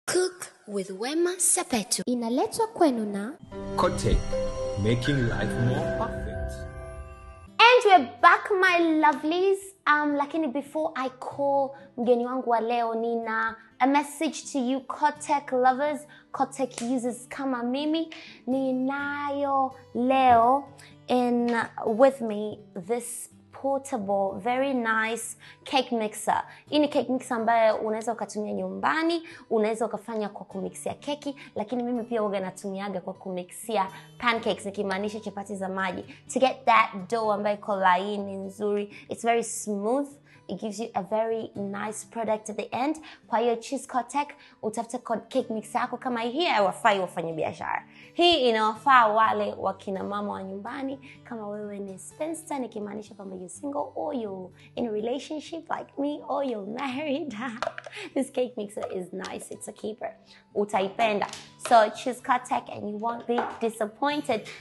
Cook with Wema Sepetu inaletwa kwenu na Kote, making life more perfect. And we're back my lovelies. Um, lakini before I call mgeni wangu wa leo nina a message to you Kotek lovers, Kotek users kama mimi. Ninayo leo in with me this portable very nice cake mixer. Hii ni cake mixer ambayo unaweza ukatumia nyumbani, unaweza ukafanya kwa kumixia keki, lakini mimi pia huwa natumiaga kwa kumixia pancakes, nikimaanisha chapati za maji to get that dough ambayo iko laini nzuri. It's very smooth it gives you a very nice product at the end kwa hiyo choose Kotek utafute ko- cake mix yako kama hii haiwafai wafanya biashara hii inawafaa wale wakina mama wa nyumbani kama wewe ni spinster nikimaanisha kwamba you single or you in a relationship like me or you're married this cake mixer is nice it's a keeper utaipenda so choose Kotek and you won't be disappointed